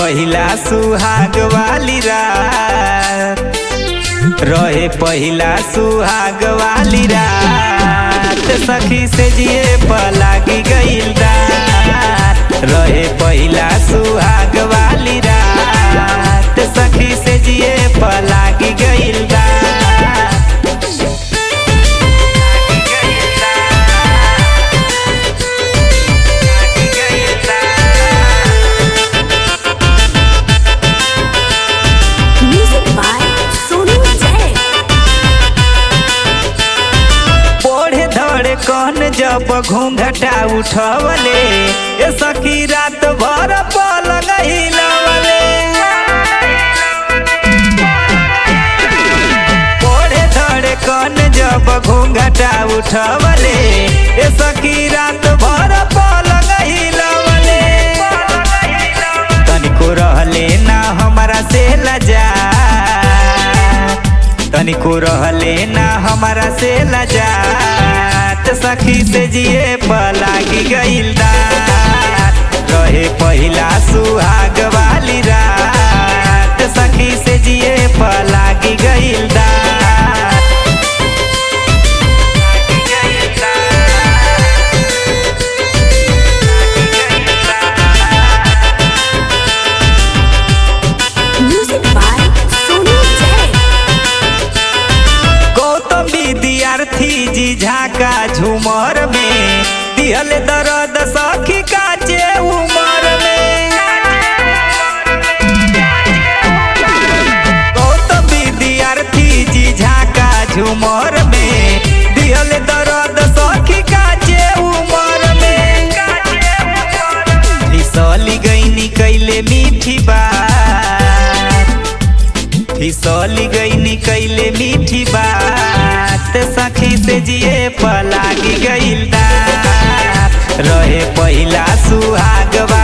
पहिला सुहाग वाली रात रहे पहिला सुहाग वाली रात सखी से जिए पलागी गईल रात रहे पहिला सुहाग वाली रात सखी से जिए पलागी गईल रात Music by Sonu Jay. पढ़े धड़े कौन जब घूंघटा उठवले ए सखी रात भर पलंग हिलवले पढ़े धड़े कौन जब घूंघटा उठवले ए सखी रात भर पलंग हिलवले तनिको रहले ना हमारा से लजा तनिको रहले ना हमारा से लजात सखी से जिए पलागी गईल रात रहे पहिला सुहाग वाली रात सखी से जिए पलागी गईल रात Music by Sonu Jay. Gautam विद्यार्थी जी झाका झूमर में दिहल दर्द सखी काचे उमर में गौतम विद्यार्थी जी झाका झूमर में दिहल दर्द सखी काचे उमर में फिसली गईनी कैले मीठी बात फिसली गईनी कैले मीठी बात सखी से जिए पलागी गईल दात रहे पहिला सुहाग